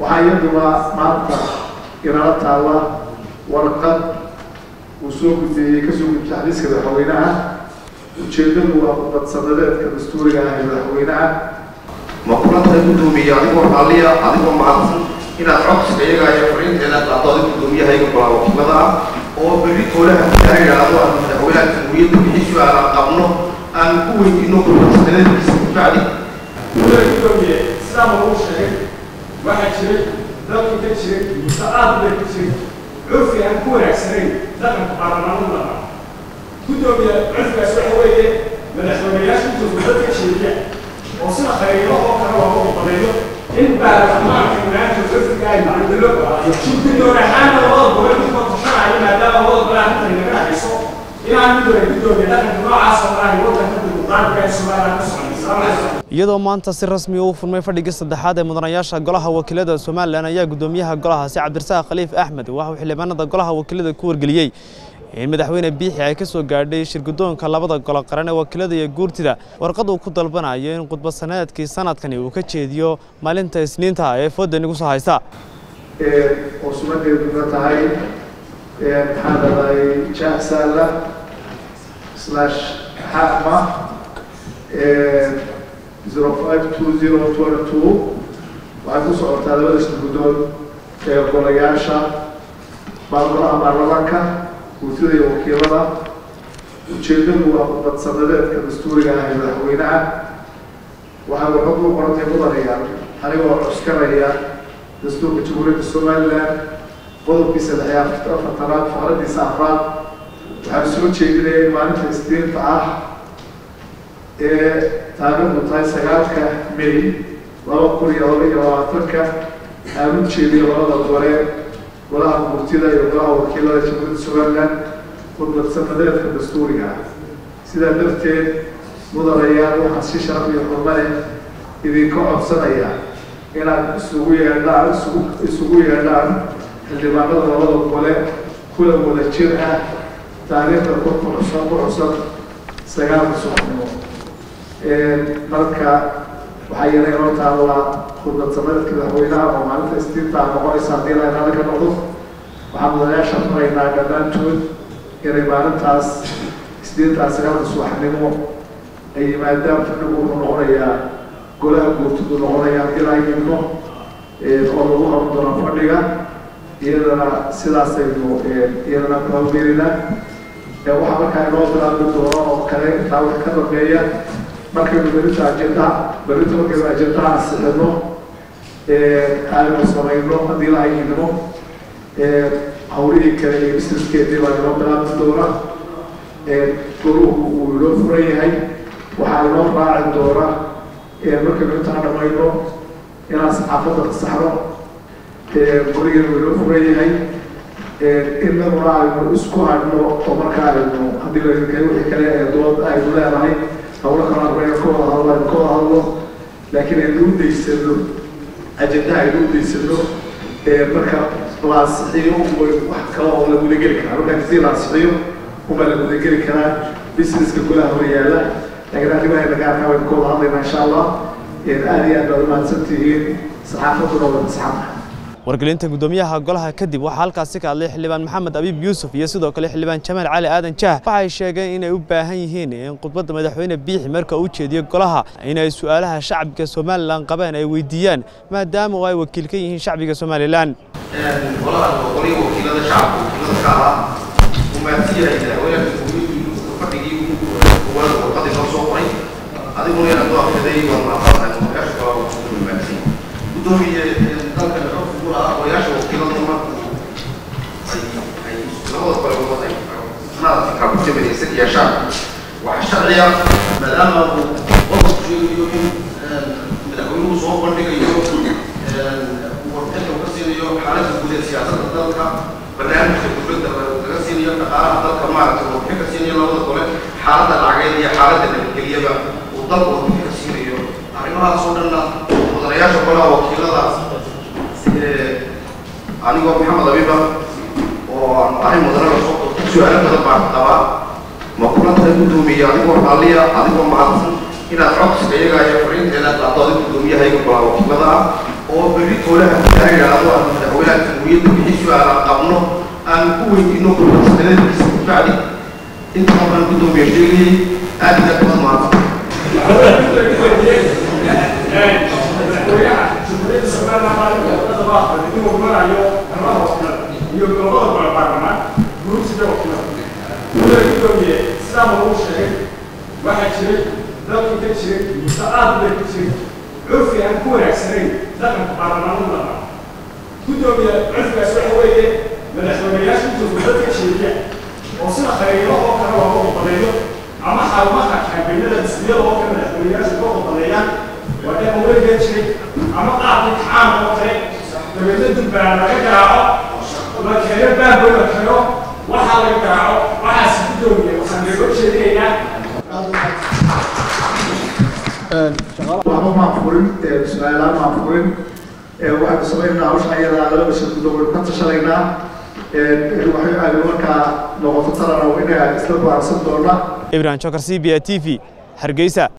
waxaa iyaduna maanta inala taalla warqad uu soo gudbeeyey kasoo gudbay xadiiska madaxweynaha ujeedadu waa ubad sanadeedka dastuuriga ah ee madaxweynaha ma kulantahay guddoomiye adigoo raalliya adigoo mahadsan inaad codsiga iyaga iyo fariinteeda qaado adiga guddoomiyahayga golaa wakiilada ah oo berri toolaha kaa yidhaahdo aan madaxweynaha jamhuuriyadda wixii su-aalaan qabno aan ku weydiino gurbadsanadeedkiisa kabacdi gudoomiye sidaama uu sheegay waxaa jiray dalkii ka jiray muse aad bay ka jiray curfi aan ku wanaagsanayn dhaqanka baarlamaanada lahaa gudoomiye curfigaas waxa weeye madaxweynayaasha intooda dadka jeediya oo sida khayro oo kale looga badeeyo in baarlamaanka maanta curfiga ay macdalo guddoon ahaana labada gobol midkoo tashanaya maadaama labada gobol arrintan inaga dhexayso inaan midooda gudoomiye dhaqanka noocaas oo ahay wadanka dimuqraadiga ee somaliland ka soconaysa iyadoo maanta si rasmi u furmay fadhigii saddexaad ee mudanayaasha golaha wakiilada somalilan ayaa guddoomiyaha golahaasi cabdirasaaq khaliif axmed waxauu xildhibaanada golaha wakiilada ku wargeliyey in madaxweyne biixi ay ka soo gaadhay shirguddoonka labada golo qaran ee wakiilada iyo guurtida warqad uu ku dalbanayo in khudbad sanadeedkii sanadkani uu ka jeediyo maalinta isniinta ee fooda nagu soo haysta oo sumadeeduna tahay maxaa dhahday jasaala slash xama zero five two zero twenty two waxay ku socotaa labada shirguddoon ee golayaasha baargolaha baarlamaanka guurtida iyo wakiilada ujeedadu waa khudbad sanadeedka dastuuriga ah ee madaxweynaha waxaa waxood u qorantay mudanayaan anigoo cuskanaya dastuurka jamhuuriyadda somaliland qodobkii saddex iyo afartanaad fakradiisa afraad waxaan soo jeedinaya in maalinta isniinta ah ee taariikhdu tahay sagaalka may laba kun iyo laba iyo labaatanka aan u jeediyo labada gole golaha guurtida iyo golaha wakiilada jamhuuriyadda somaliland khudbad sanadeedka dastuuriga ah sidaa darteed mudanayaal waxaan si sharaf iyo xurmale idinka codsanaya inaad isugu yeedhaan isugu isugu yeedhaan xildhibaanada labada gole kula wada jir ah taariikhda ku kuxusan ku xusan sagaalka subaxnimo marka waxaa yeelay inoo taallaa khudbad sanadeedka madaxweynaha oo maalinta istiintaa noqonaysa haddii la inaada ka noqdo waxaan mudanayaasha faraynaa dhammaantood inay maalintaas isniintaas sagaalka subaxnimo ay yimaadaan fadhigu wuxuu noqonayaa golaha guurtidu noqonaya ilaa yidno oo lagu qaban doono fadhiga iyadana sidaasaynu iyadana ku hawgelinaa waxaa markaa inoo bilaabi doono oo kale intaa wax ka dambeeya markaynu berinta ajendaha berinta markaynu ajendaha ansixino aynu samayno haddii la yidno hawlihii kale iyo businesskeedii baa inoo bilaabi doona goluhu uu inoo furan yahay waxaa inoo raaci doona markaynu intaa dhamayno inaan saxaafadda fasaxno gurigeenu inoo furan yahay inaguna aynu isku hadhno oo markaa aynu haddii la wixii kale ee dood aynu leedahay hawlo kale arbayna ka wada hadlo aynu ka wada hadlo laakiin aynu u daysano ajendaha aynu u daysano marka la ansixiyo wax kale oo la gudageli karaa markaa kasii la ansixiyo uma la gudageli karaa businesska golaha hor yaala laakiin arrimaha nagaarka waynu ka wada hadlaynaa insha allah aada iyo aad baad umahadsan tihiin saxaafaduna wada saxaaba wargelinta guddoomiyaha golaha kadib waxaa halkaasi ka hadlay xildhibaan maxamed abiib yuusuf iyo sidoo kale xildhibaan jamaal cali aadan jaah waxay sheegeen inay u baahan yihiin in khudbadda madaxweyne biixi marka uu jeediyo golaha inay su'aalaha shacbiga somalilan qabeen ay weydiiyaan maadaama oo ay wakiil ka yihiin shacbiga somalilan golahan waa qolihii wakiilada shacabka wakiilada ka ahaa uu mahadsan yahay madaxweynaha jamhuuriyaddu fadhigii koowaad warqadii noo soo qoray adiguna inaad u akhriday waa mahadsantahay madaxyaasha kala waa mahadsan gudoomiye dalkan xogku lahaa odayaasha wakiiladu markuu ay ay labada kale wada ay sanadkii kala kutamadaysan yeeshaan waxaa sharciya maadaama uu qofku sheegayo in madaxweynuhu soo bandhigayo warbixinta uu ka siinayo xaaladda guud ee siyaasadda dalka barnaamijka dowladda laga siinayo dhaqaalaha dalka maaragtay warbixin ka siinayo labada kole xaaladda lacageed iyo xaaladda nabadgelyaba uu dalka warbixin ka siinayo arrimahaas oo dhanna mudanayaasha golaha wakiiladaas anigoo maxamed abiba oo aan ahay mudanada soo su-aalo badan baan qabaa ma kula tahay guddoomiye adigoo raalliya adigoo mahadsan inaad codsiga iyaga iyo fariinteeda qaado adiga guddoomiyahayga golaha wakiilada ah oo berri toolaha kaa yidhaahdo ama madaxweynaha jamhuuriyadda wixii su-aala qabno aan ku weydiino kursanadiisa bacdi inta markaan guddoomiye sheegayay aad iyo aad baad mahadsan madaxweynaha jamhuuriyadda somaliland maalinka wadada baa inuu marayo golaha wakiilada iyo gobolada kale baarlamaan guruusida wakiilada wuxuu gudoomiye sidaa lagu sheegay waxaa jiray dalkii ka jiray muse aad bay ka jiray curfi aan ku wanaagsanayn dhaqanka baarlamaanada la qabo gudoomiye curfigaas waxa weeye madaxweynayaasha intuu dadka jeediya oo sida khayro oo kale looga wadadeeyo ama xarumaha kaambeynada dhismiyada oo kale madaxweynayaasha loo wadadeeyaan waa dhaqan weligaa jiray ama qaabkii tacaamul oo kale dabeedna dubbaan laga garaaco la keeno baanbo la keeno waxaa laga garaaco waxaas gudoomiye waxaan looga jeedinaynaa waxba maan furin su-aalaan maan furin waxaanu samaynaynaa hawshan ayadaa laba bisha guddoomiye ka tashanaynaa waxay aanu markaa noqoto talana inaga isla baarsan doona ibrahim jokar c b a t v hargeysa